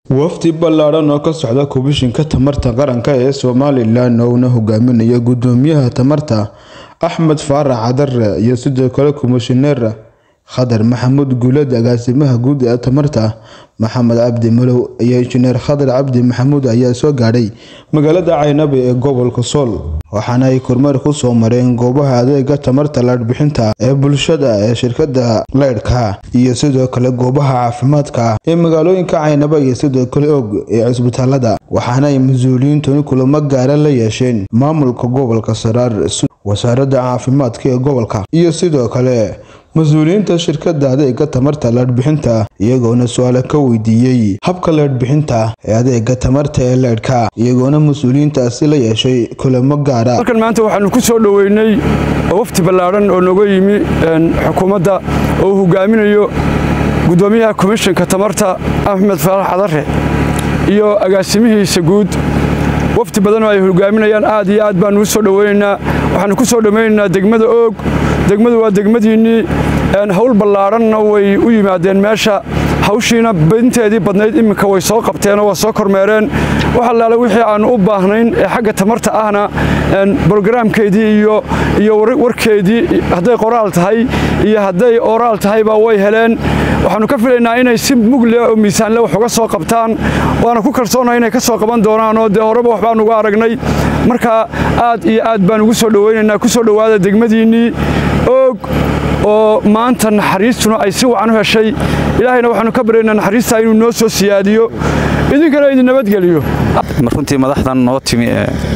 wafdi ballaadhan oo ka socda kubishinka tamarta qaranka ee somalilan ouna hogaaminaya gudoomiyaha tamarta axmed faarax cadare iyo sidoo kale komishineer khadar maxamuud guuled agaasimaha guud ee tamarta maxamed cabdi malow iyo injineer khadar cabdi maxamuud ayaa soo gaadhay magaalada caynabe ee gobolka sool waxaana ay kormeer ku soo mareen goobaha adeega tamarta laadhbixinta ee bulshada ee shirkada leydhka iyo sidoo kale goobaha caafimaadka ee magaalooyinka caynaba iyo sidoo kale og ee cisbitaalada waxaana ay mas-uuliyiintuni kulamo gaara la yeesheen maamulka gobolka saraar wasaaradda caafimaadka ee gobolka iyo sidoo kale mas-uuliyiinta shirkada adeega tamarta leedhbixinta iyagoona su-aale ka weydiiyey habka leedhbixinta ee adeega tamarta ee leydhka iyagoona mas-uuliyiintaasi la yeeshay kulamo gaara halkan maanta waxaanu ku soo dhoweynay wafti ballaadhan oo nooga yimi xukuumadda oo uu hogaaminayo gudoomiyaha komishinka tamarta axmed faarax cadare iyo agaasimihiisa guud wafti badan oo ay hogaaminayaan aad iyo aad baanu u soo dhoweynaynaa waxaanu ku soo dhoweynaynaa degmada oog degmadu waa degmadiinnii hawl ballaadhanna way u yimaadeen meesha hawshiina badinteedii badnayd imminka way soo qabteenoo waa soo kormeereen wax allaale wixii aannu u baahnayn ee xagga tamarta ahna brogaraamkeedii iyo warkeedii hadday qoraal tahay iyo hadday oraal tahayba way heleen waxaannu ka filaynaa inay si mugle oo miisaanle wax uga soo qabtaan waana ku kalsoonnahay inay ka soo qaban doonaanoo dee horeba wax baan uga aragnay marka aad iyo aad baan ugu soo dhowaynaynaa ku soo dhowaada degmadiinnii oog oo maanta naxariistuna ay si wacan u heshay ilaahayna waxaanu ka baryaynaa naxariistaa inuu noo soo siyaadiyo idinkana idin nabadgeliyo runtii madaxdan noo timi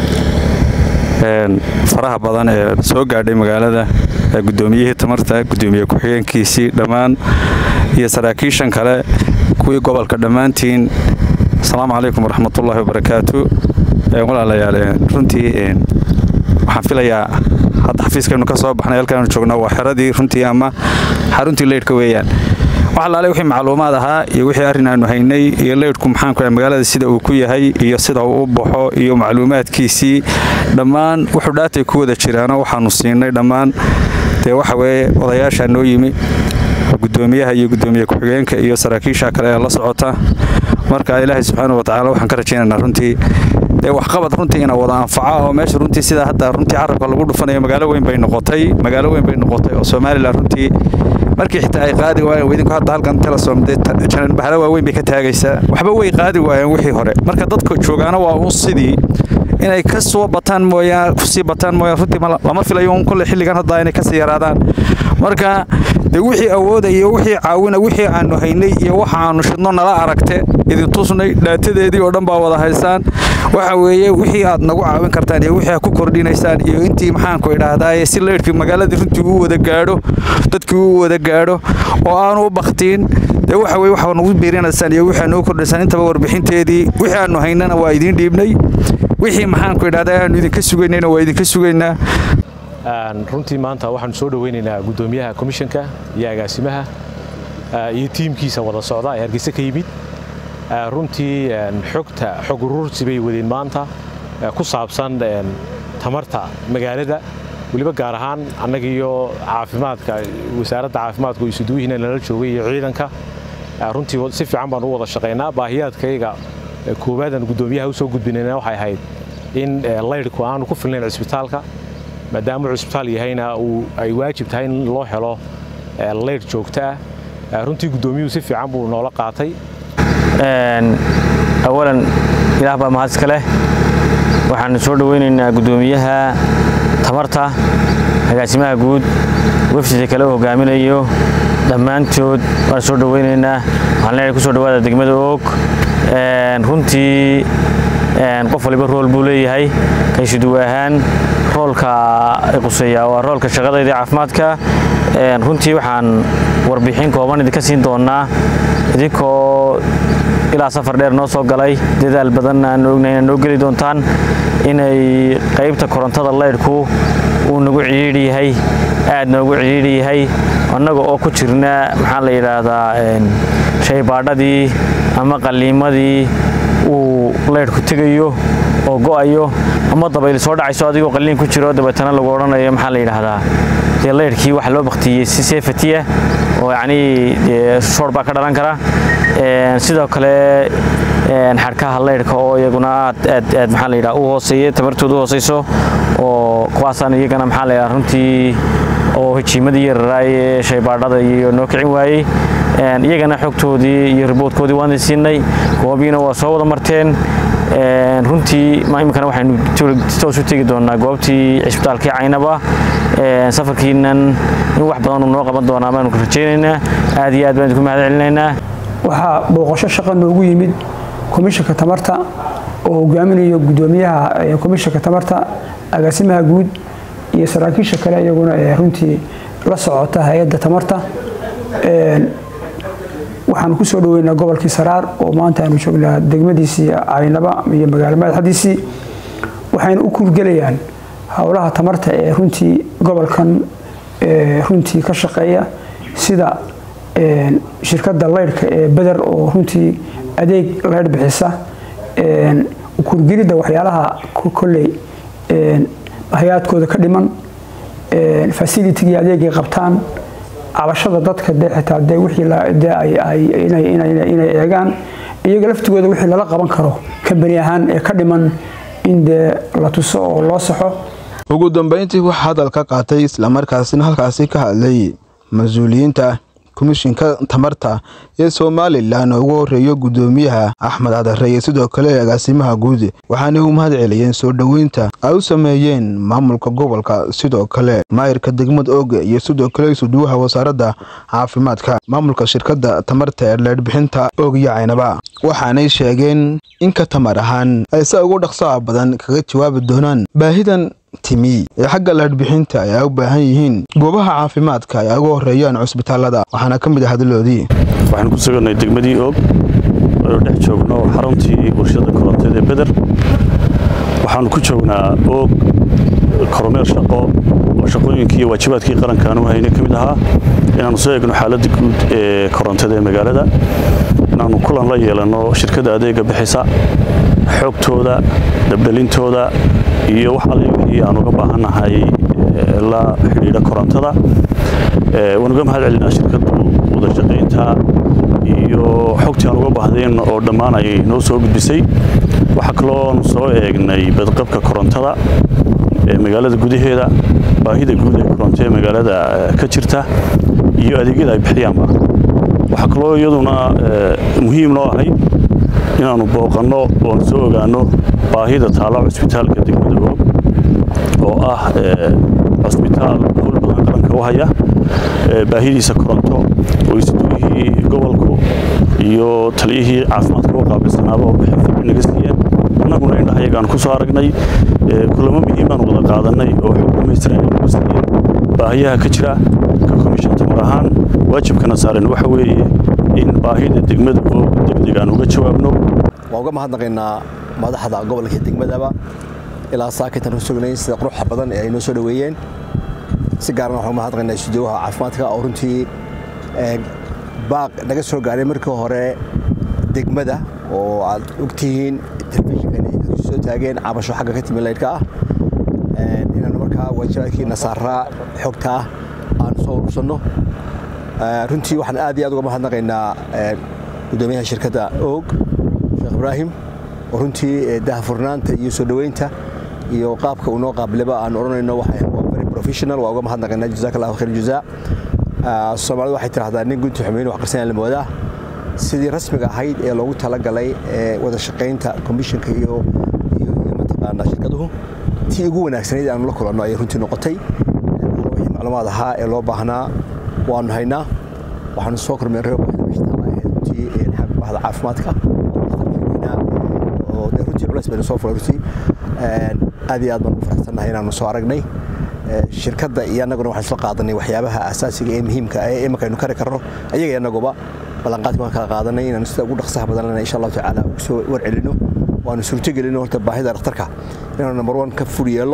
ee faraha badan ee soo gaadhay magaalada gudoomiyihii tamarta gudoomiye ku-xigeenkiisii dhammaan iyo saraakiishan kale kuwii gobolka dhammaantiin asalaamu calaykum waraxmatullaahi wabarakaatu walaalayaal runtii waxaan filayaa hadda xafiiskaynu ka soo baxnay halkaanu joogno waa xeradii runtii ama xaruntii leydhka weeyaan wax allaale wixii macluumaad ahaa iyo wixii arrin aanu haynay iyo leydhku maxaanku magaalada sida uu ku yahay iyo sida uu u baxo iyo macluumaadkiisii dhammaan wuxuu dhaatay ku wada jiraano waxaanu siinay dhammaan dee waxa weeye odayaashaa noo yimi gudoomiyaha iyo gudoomiye ku-xigeenka iyo saraakiisha kale ee la socota marka ilaahay subxaana watacaala waxaan ka rajaynaynaa runtii dee waxqabad runtii ina wada anfaca oo meesha runtii sida hadda runtii carabka lagu dhufanayo magaalo weyn bay noqotay magaalo weyn bay noqotay oo somalilan runtii markii xitaa ay qaadi waayeen idinku hadda halkan telesom dee janan bahalo waaweyn bay ka taagaysaa waxba way qaadi waayeen wixii hore marka dadka joogaana waa un sidii inay ka soo bataan mooyaan kusii bataan mooyaan runtii lama filayo un kolle xilligan hadda inay kasii yaraadaan marka dee wixii awooda iyo wixii caawina wixii aanu haynay iyo waxa aanu shidno nala aragte idin tusnay dhaatadeedii oo dhan baa wada haysaan waxa weeye wixii aad nagu caawin kartaan iyo wixii aad ku kordhinaysaan iyo intii maxaanku idhaahdaaye si leydhkii magaaladii runtii uu wada gaadho dadkii uu wada gaadho oo aanu u baktiin dee waxa weye waxaa nagu biirinaysaan iyo wixii aad nagu kordhinaysaan intaba warbixinteedii wixii aanu haynana waa idiin dhiibnay wixii maxaanku idhahdaa aanu idinka sugaynayna waa idinka sugaynaa runtii maanta waxaanu soo dhoweynaynaa gudoomiyaha komishanka iyo agaasimaha iyo tiimkiisa wada socda ee hargeysa ka yimid runtii xogta xog uruursi bay wadeen maanta ku saabsan tamarta magaalada weliba gaar ahaan annagiiyo caafimaadka wasaaradda caafimaadka isuduwihiina nala joogay iyo ciidanka runtii si fiican baan u wada shaqaynaa baahiyaadkayga koowaadaan gudoomiyaha u soo gudbinayna waxay ahayd in laydhku aanu ku filnayn cisbitaalka maadaamuu cisbitaal yahayna ay waajib tahay in loo helo leydh joogto ah runtii guddoomiyuhu si fiican buu noola qaatay awalan ilaah baa mahad iska leh waxaanu soo dhoweynaynaa guddoomiyaha tamarta agaasimaha guud wefsida kale u hogaaminayo dhammaantood waan soo dhoweynaynaa waxaan leenahay ku soo dhawaada degmada oog runtii qof waliba rool buu leeyahay kaysuduwa ahaan roolka quseeya waa roolka shaqadayda caafimaadka runtii waxaan warbixin kooban idinka siin doonaa idinkoo ilaa safar dheer noo soo galay dadaal badanna aan ognahay inaad noo geli doontaan inay qaybta korontada laydhku uu nagu cihiidhi yahay aad noogu cihiidhi yahay annaga oo ku jirna maxaa la yidhaahdaa shaybaadhadii ama qalliimadii uu laydhku tegayo oo go'ayo ama dabayl soo dhacayso adigoo qalliin ku jiro dabeetana lagu odhanayo maxaa la yidhaahdaa dee laydhkii waxa loo baktiyey si seefatiya oo yacnii dee shoor baa ka dhalan kara sidoo kale xadhkaha leydhka oo iyaguna aad aad aad maxaa la yidhaha u hooseeya tamartooda u hooseyso oo kuwaasaan iyagana maxaa la yidhaha runtii oo hijiimadii yararaaye shaybaadhada iyo noo kicin waayey iyagana xogtoodii iyo riboodkoodii waan siinay goobiina waa soo wada marteen runtii iminkana waxaynu toos u tegi doonaa goobtii cisbitaalkii caynaba safarkiinan in wax badan uu noo qaban doonaa baanu rajaynaynaa aad iyo aad baan idinku mahad celinaynaa waxaa booqasho shaqa noogu yimid komishanka tamarta oo hogaaminayo gudoomiyaha komishanka tamarta agaasimaha guud iyo saraakiisha kale iyaguna ee runtii la socota hay-adda tamarta waxaanu ku soo dhoweynaa gobolkii saraar oo maanta aanu joognaa degmadiisii caynaba iyo magaalo madaxdiisii waxayna u kuurgelayaan howlaha tamarta ee runtii gobolkan runtii ka shaqeeya sida shirkadda leydhka ee beder oo runtii adeeg leydh bixisa kuurgelidda waxyaalaha kolley hay-aadkooda ka dhiman facilitigii adeegay qabtaan cabashada dadka dee xitaa dee wixii inay eegaan iyaga laftigooda wixii lala qaban karo kambani ahaan ee ka dhiman in dee la tuso oo loo saxo ugu dambeyntii waxaa hadal ka qaatay islamarkaasina halkaasi ka hadlay mas-uuliyiinta komishinka tamarta ee somalilan oo ugu horeeyo gudoomiyaha axmed cadare iyo sidoo kale agaasimaha guud waxaana u mahad celiyeen soo dhoweynta ay u sameeyeen maamulka gobolka sidoo kale maayirka degmada oge iyo sidoo kale isuduwaha wasaaradda caafimaadka maamulka shirkadda tamarta ee leedhbixinta og iyo caynaba waxaanay sheegeen in ka tamar ahaan ay se ugu dhaqsaha badan kaga jawaabi doonaan baahidan timi ee xagga leedhbixinta ay u baahan yihiin goobaha caafimaadka ay ugu horeeyaan cusbitaalada waxaana ka mid ah hadaloodii waxaan ku suganay degmadii og oo dhex joogno xaruntii warshada koronteed ee beder waxaanu ku joognaa og kormeer shaqo oo shaqooyinkii iyo waajibaadkii qarankaan u hayna ka mid ahaa inaannu soo eegno xaaladda guud ee korontada ee magaalada inaannu kulan la yeelanno shirkadda adeega bixisa xoogtooda dabdhelintooda iyo wax alle wixii aan uga baahannahay la xidhiidha korontada waan uga mahad celinaa shirkaddu wadashaqaynta iyo xogtii aan uga baahdeen oo dhammaan ay noo soo gudbisay waxaa kalooanu soo eegnay badqabka korontada ee magaalada gudaheeda baahida guud ee koronto ee magaalada ka jirta iyo adeegyada ay bixiyaanba waxaa kaloo iyaduna muhiim noo ahayd inaannu booqanno oon soo ogaanno baahida taalla cusbitaalka degmada og oo ah cusbitaal howl badan qaranka u haya baahidiisa koronto oo isduwihii gobolku iyo taliyihii caafimaadka u qaabilsanaaba oo bixin fiican naga siiyeen annaguna indhahayagaan ku soo aragnay kulamo muhiimaan wada qaadanay oo xog dhamaystiran ay nagu siiyeen baahiyaha ka jira ka komishan tamar ahaan waajibkana saaran waxa weeye in baahida degmada oo degdeg aan uga jawaabno waan uga mahadnaqaynaa madaxda gobolka degmadaba ilaa saakintan ku sugnayn sida quruxa badan ee ay noo soo dhoweeyeen si gaarana waxaan uga mahadnaqaynaa isudoowaha caafimaadka oo runtii baaq naga soo gaaray markii hore degmada oo aad ogtihiin telefishinkan ay dadku soo taageen cabasho xagga ka timi laydhka ah inaanu markaa waajibaadkii nasaaraa xogta ah aan soo urursanno runtii waxaan aad iyo aad uga mahadnaqaynaa gudoomiyaha shirkadda og sheekh ibraahim oo runtii dahafurnaanta iyo soo dhoweynta iyo qaabka uu noo qaabilaba aan odhanayno very professional waa uga mahadnaqaynaa jazaak allahu khayr jazaa soomaalidu waxay tidhahdaa nin gunti xumeyn wax qarsanaya la moodaa sidii rasmiga ahayd ee loogu talagalay wada shaqaynta komishinka iyo iyo mataqaanaa shirkaduhu tii ugu wanaagsanayd aanu la kulanno ayay runtii noqotay wixii macluumaad ahaa ee loo baahnaa waanu haynaa waxaanu soo kormeerray runtii bahda caafimaadka oo dee runtii culays baynu soo fulay runtii aad iyo aad baan ugu faraxsannahay inaanu soo aragnay shirkadda iyo annaguna waxaan isla qaadanay waxyaabaha asaasiga ee muhiimka ee imanka aynu kari karno ayaga annaguba ballanqaadka waan kala qaadanay inaanu sida ugu dhaqsaha badan insha allahu tacaala ugu soo warcelino waanu suurto gelino horta baahida dhakhtarka inaanu number one ka fur yeello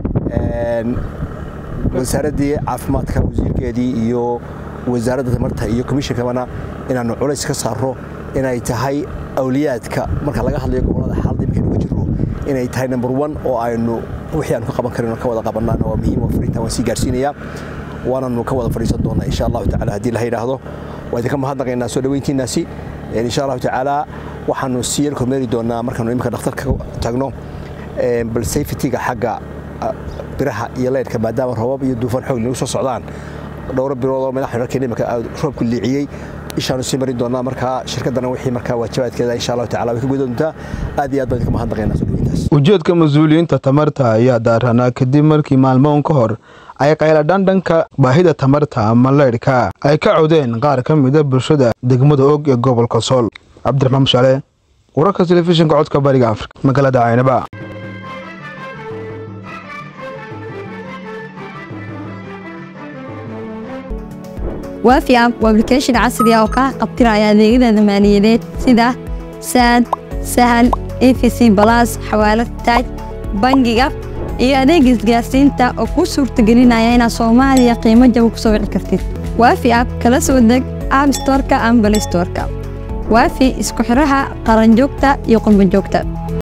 wasaaraddii caafimaadka wasiirkeedii iyo wasaaradda tamarta iyo komishinkabana inaanu culays ka saaro inay tahay awliyaadka marka laga hadlayo gobolada xaaladda iminka nuga jirno inay tahay number one oo aynu wixii aanu ka qaban karin ka wada qabanaan waa muhiim oo fariintan waan sii gaarsiinayaa waananu ka wada fadhiisan doonaa insha allahu tacala haddii la yidhaahdo waa idinka mahadnaqaynaa soo dhoweyntiinaasi insha allahu tacaala waxaanu sii yar kormeeri doonaa markaanu iminka dhakhtarka tagno bal safetyga xagga biraha iyo leydhka maadaama roobab iyo duufaan xoog nagu soo socdaan dhowro bilood oo madax xirarkeena iminka roobku liiciyey ishaanu sii marin doonaa markaa shirkaddana wixii markaa waajibaadkeeda insha allahu tacala way ka guda doontaa aad iyo aad baan idinka mahadnaqaynaa soo dhaweyntaas ujeedka mas-uuliyiinta tamarta ayaa daaranaa kadib markii maalmoon ka hor ay qayladhaan dhanka baahida tamarta ama leydhka ay ka codeen qaar ka mida bulshada degmada og ee gobolka sool cabdiraxmaan mushaale wararka telefishinka codka bariga afrika magaalada caynaba waafi app waa application casri ah oo kaa qabtiraya adeegyada maaliyadeed sida saad sahal efc balas xawaalad taaj bangiga iyo adeega isgaarsiinta oo kuu suurtagelinaya inaad soomaaliya qiimo jaba ku soo wici kartid waafi app kala soo deg app storka ama balay storka waafi isku xiraha qaranjoogta iyo qurbanjoogta